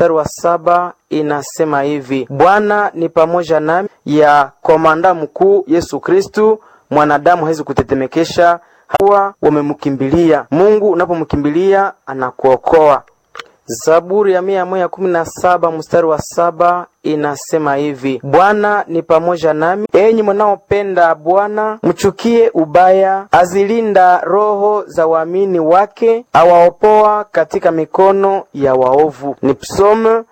mstari wa saba inasema hivi: Bwana ni pamoja nami, ya komanda mkuu Yesu Kristu, mwanadamu hawezi kutetemekesha. Hawa wamemkimbilia Mungu, unapomkimbilia anakuokoa. Zaburi ya mia moja kumi na saba mstari wa saba inasema hivi: Bwana ni pamoja nami, enyi mnaopenda Bwana mchukie ubaya. Azilinda roho za waamini wake, awaopoa katika mikono ya waovu. Ni Psalm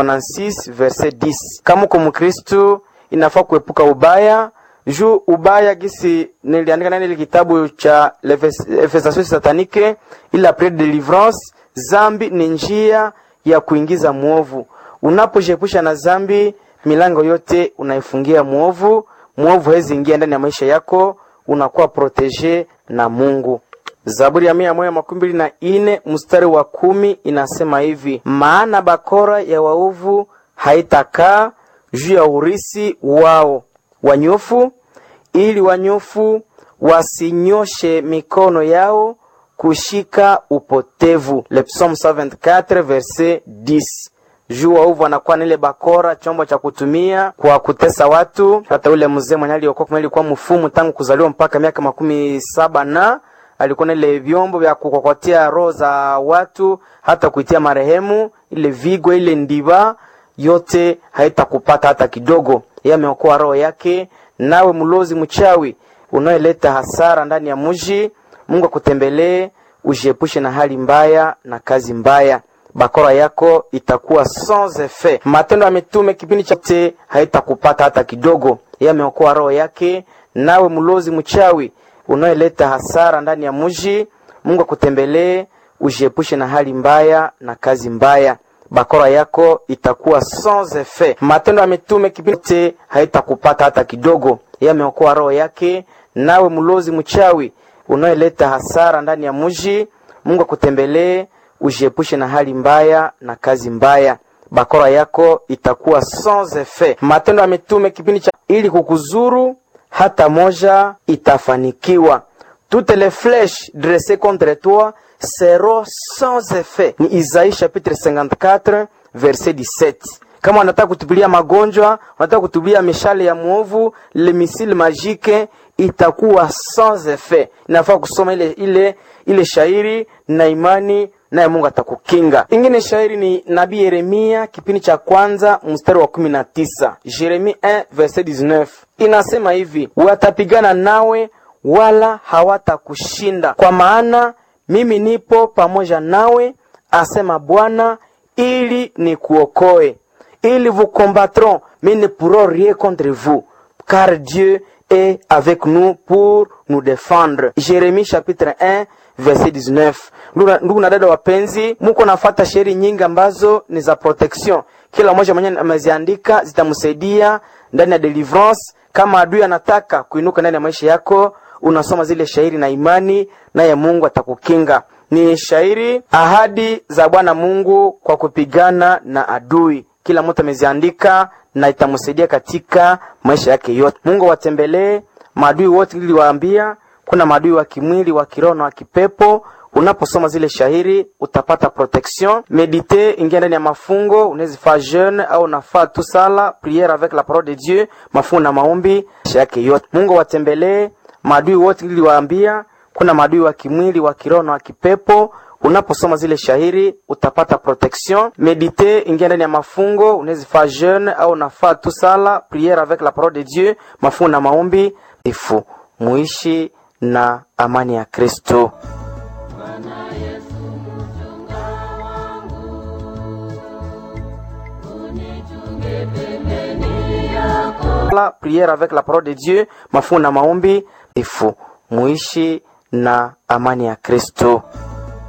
96 verset 10. Kama uko Mkristu inafaa kuepuka ubaya juu ubaya gisi niliandika nani ile kitabu cha Efesation satanike ila pre delivrance Zambi ni njia ya kuingiza mwovu. Unapojiepusha na zambi, milango yote unaifungia mwovu. Mwovu hawezi ingia ndani ya maisha yako, unakuwa protege na Mungu. Zaburi ya mia moja makumi mbili na ine mstari wa kumi inasema hivi: maana bakora ya waovu haitakaa juu ya urisi wao wanyofu, ili wanyofu wasinyoshe mikono yao kushika upotevu. Le Psalm 74 verset 10. Juu waovu anakuwa nile bakora, chombo cha kutumia kwa kutesa watu. Hata ule mzee mwenye aliokoka alikuwa mfumu tangu kuzaliwa mpaka miaka makumi saba na alikuwa na ile vyombo vya kukokotea roho za watu, hata kuitia marehemu, ile vigwa, ile ndiba yote haitakupata hata kidogo. Yeye ameokoa roho yake. Nawe mlozi mchawi unayeleta hasara ndani ya mji Mungu akutembelee, ujiepushe na hali mbaya na kazi mbaya. Bakora yako itakuwa sans effet. Matendo ya Mitume kipindi chote haitakupata hata kidogo. Yeye ameokoa roho yake. Nawe mlozi mchawi unayeleta hasara ndani ya mji, Mungu akutembelee, ujiepushe na hali mbaya na kazi mbaya. Bakora yako itakuwa sans effet. Matendo ya Mitume kipindi chote haitakupata hata kidogo. Yeye ameokoa roho yake. Nawe mlozi mchawi unayeleta hasara ndani ya mji, Mungu akutembelee, ujiepushe na hali mbaya na kazi mbaya. Bakora yako itakuwa sans effet. Matendo ya Mitume kipindi cha ili kukuzuru hata moja itafanikiwa. Toutes les flèches dressées contre toi seront sans effet. Ni Isaïe chapitre 54 verset 17. Kama wanataka kutupilia magonjwa, wanataka kutupilia mishale ya mwovu, le missile magique itakuwa sans effet. Inafaa kusoma ile ile ile shairi na imani naye Mungu atakukinga. Ingine shairi ni nabii Yeremia kipindi cha kwanza mstari wa kumi na tisa Jeremie 1 verset 19 inasema hivi, watapigana nawe wala hawatakushinda, kwa maana mimi nipo pamoja nawe, asema Bwana, ili nikuokoe. Ils vous combattront, mais ne pourront rien contre vous, car Dieu est avec nous pour nous défendre. Jérémie chapitre 1 verset 19. Ndugu na dada wapenzi, muko nafata sheri nyingi ambazo ni za protection. Kila mmoja mwenyewe ameziandika, zitamsaidia ndani ya deliverance. Kama adui anataka kuinuka ndani ya maisha yako, unasoma zile shairi na imani, naye Mungu atakukinga. Ni shairi ahadi za Bwana Mungu kwa kupigana na adui kila mtu ameziandika na itamsaidia katika maisha yake yote. Mungu watembelee maadui wote, ili waambia kuna maadui wa kimwili, wa kiroho na wa kipepo. Unaposoma zile shahiri utapata protection. Medite, ingia ndani ya mafungo, unaweza faa jeune au unafaa tu sala priere avec la parole de Dieu, mafungo na maombi maisha yake yote. Mungu watembelee maadui wote, ili waambia kuna maadui wa kimwili, wa kiroho na wa kipepo unaposoma zile shahiri utapata protection. Medite, ingia ndani ya mafungo, unaweza faa jeune au unafaa tu sala priere avec la parole de Dieu, mafungo na maombi ifu muishi na amani ya Kristo. La priere avec la parole de Dieu, mafungo na maombi ifu muishi na amani ya Kristo.